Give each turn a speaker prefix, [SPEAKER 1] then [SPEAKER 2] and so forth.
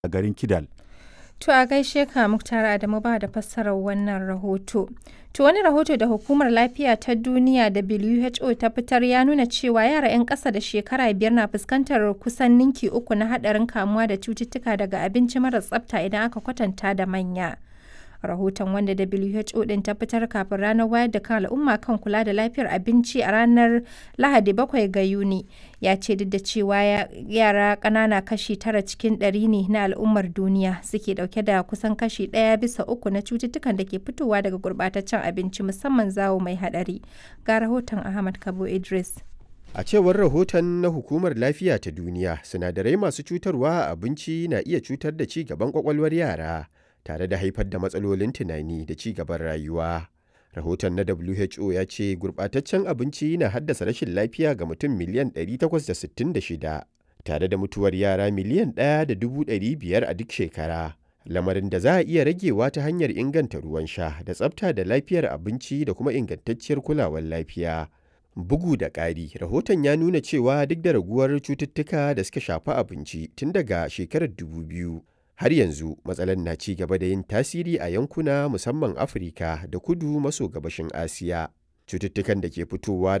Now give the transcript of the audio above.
[SPEAKER 1] a garin Kidal.
[SPEAKER 2] To a gaishe ka Muktar Adamu ba da fassarar wannan rahoto. To wani rahoto da Hukumar Lafiya ta Duniya WHO ta fitar ya nuna cewa yara 'yan ƙasa da shekara biyar na fuskantar kusan ninki uku na haɗarin kamuwa da cututtuka daga abinci mara tsafta idan aka kwatanta da manya. Rahoton wanda WHO ɗin ta fitar kafin ranar wayar da kan al'umma kan kula da lafiyar abinci a ranar Lahadi 7 ga Yuni ya ce duk da cewa yara ƙanana kashi tara cikin ɗari ne na al'ummar duniya suke ɗauke da kusan kashi ɗaya bisa uku na cututtukan da ke fitowa daga gurɓataccen abinci musamman zawo mai haɗari. Ga rahoton Ahmad Kabo Idris.
[SPEAKER 3] A cewar rahoton na Hukumar Lafiya ta Duniya, sinadarai masu cutarwa a abinci na iya cutar da ci gaban kwakwalwar yara. tare da haifar da matsalolin tunani da ci gaban rayuwa. Rahoton na WHO ya ce gurɓataccen abinci na haddasa rashin lafiya ga mutum miliyan 866 tare da mutuwar yara miliyan 1.500 a duk shekara. Lamarin da za a iya ragewa ta hanyar inganta ruwan sha da tsafta da lafiyar abinci da kuma ingantacciyar kulawar lafiya. Bugu da ƙari, rahoton ya nuna cewa duk da raguwar cututtuka da suka shafi abinci tun daga shekarar 2000 har yanzu matsalar na ci gaba da yin tasiri a yankuna musamman afirka da kudu maso gabashin asiya cututtukan da ke fitowa